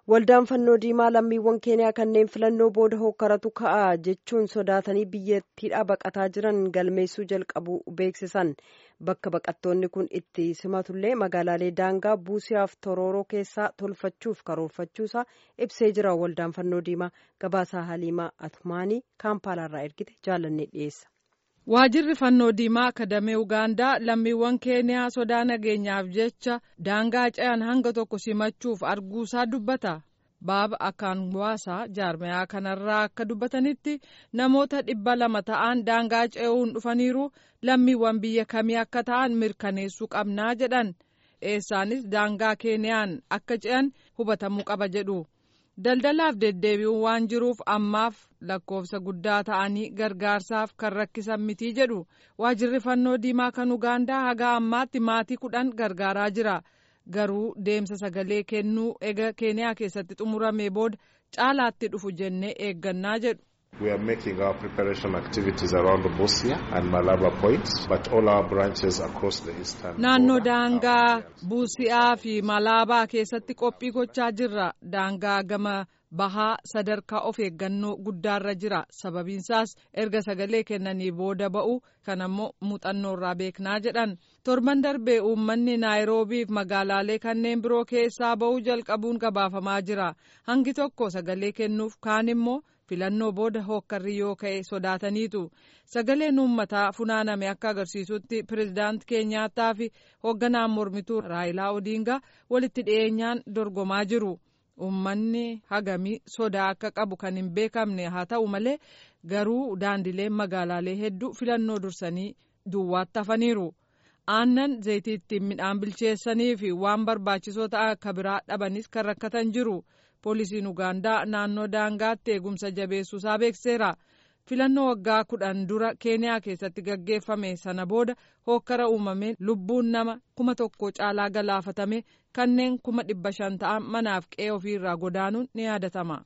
Waldaan fannoo diimaa lammiiwwan keeniyaa kanneen filannoo booda hokkaratu ka'a jechuun sodaatanii biyyattiidhaa baqataa jiran galmeessuu jalqabu beeksisan. Bakka baqattoonni kun itti simatullee magaalaalee daangaa buusiyaaf torooroo keessaa tolfachuuf karoorfachuusaa ibsee jira. Waldaan fannoo diimaa gabaasaa Haliimaa Atumaanii kaampaalaarraa ergite jaalannee dhiyeessa. Waajirri fannoo diimaa akadamee Ugaandaa lammiiwwan keeniyaa sodaa nageenyaaf jecha daangaa ce'an hanga tokko simachuuf arguusaa dubbata. Baaba Akaangwaasaa jaarmayaa kanarraa akka dubbatanitti namoota dhibba lama ta'an daangaa ce'uun dhufaniiru lammiiwwan biyya kamii akka ta'an mirkaneessuu qabnaa jedhan. Eessaanis daangaa keeniyaan akka ce'an hubatamuu qaba jedhu. Daldalaaf deddeebi'uun waan jiruuf ammaaf lakkoofsa guddaa ta'anii gargaarsaaf kan rakkisan mitii jedhu waajirri fannoo diimaa kan Ugaandaa haga ammaatti maatii kudhan gargaaraa jira. Garuu deemsa sagalee kennuu ega keeniyaa keessatti xumuramee booda caalaatti dhufu jennee eeggannaa jedhu. We are making our preparation activities around Busia and Malaba points, but all our branches across the eastern Naannoo daangaa Buusiyaa fi Malaabaa keessatti qophii gochaa jirra. Daangaa gama bahaa sadarkaa of eeggannoo guddaarra jira. Sababiinsaas erga sagalee kennanii booda ba'u kanammoo muuxannoorraa beeknaa jedhan. Torban darbee uummanni Naayiroobii fi magaalaalee kanneen biroo keessaa ba'uu jalqabuun gabaafamaa jira. Hangi tokko sagalee kennuuf kaan immoo filannoo booda hookkarri yoo ka'e sodaataniitu sagaleen uummataa funaaname akka agarsiisutti pirezidaanti keenyaataa fi hoogganaan mormituu raayilaa odiingaa walitti dhiyeenyaan dorgomaa jiru uummanni hagamii sodaa akka qabu kan hin beekamne haa ta'u malee garuu daandileen magaalaalee hedduu filannoo dursanii duwwaatti hafaniiru aannan zayitii ittiin midhaan bilcheessanii fi waan barbaachisoo ta'an akka biraa dhabanis kan rakkatan jiru. poolisiin ugaandaa naannoo daangaatti eegumsa jabeessuusaa beekseera filannoo waggaa kudhan dura keeniyaa keessatti gaggeeffame sana booda hookkara uumameen lubbuun nama kuma tokko caalaa galaafatame kanneen kuma dhibba shan ta'an manaaf qe'ee ofiirraa godaanuun ni yaadatama.